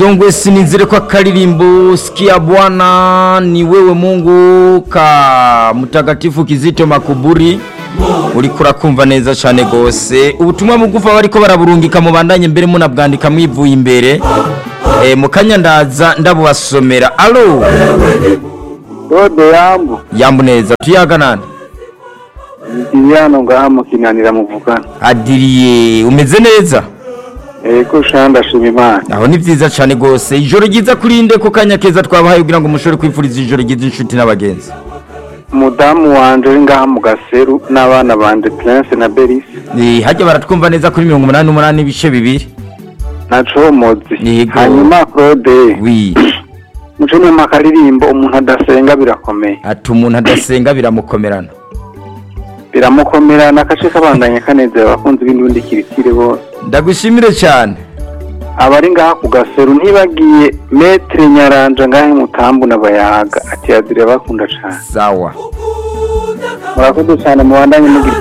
Dongwe sinizire kwa karirimbo sikia Bwana ni wewe Mungu ka mutagatifu Kizito Makuburi uriko urakumva neza cyane gose ubutumwa bugufa bariko baraburungika mu bandanye mbere munabwandika mwivuye imbere e, mukanya ndaza ndabubasomera alo Dode yambu yambu neza tuyaga nani ndi hano ngaha mukinanira muvugana adiriye umeze neza ego sha ndashima imana aho ni vyiza cyane gose ijoro ryiza kurinde ko kanya keza twabahaye kugira ngo mushobore kwifuriza ijoro ryiza inshuti n'abagenzi umudamu wanje uri ngaha mu gaseru n'abana banje Prince na Beris Eh, hajya baratwumva neza kuri mirongo umunani n'umunani ibice bibiri na Comozi Yego. hanyuma Claude wi muco nyuma akaririmbo umuntu adasenga birakomeye ati umuntu adasenga biramukomerana biramukomerana agace kabandanya kanezera abakunzi b'indundi kiritire bose ndagushimire cyane abari ngaha ku gaseru ntibagiye metre nyaranja ngahe mutambu n'abayaga ati yazire bakunda cane sawa murakoze cyane mubandanye mugira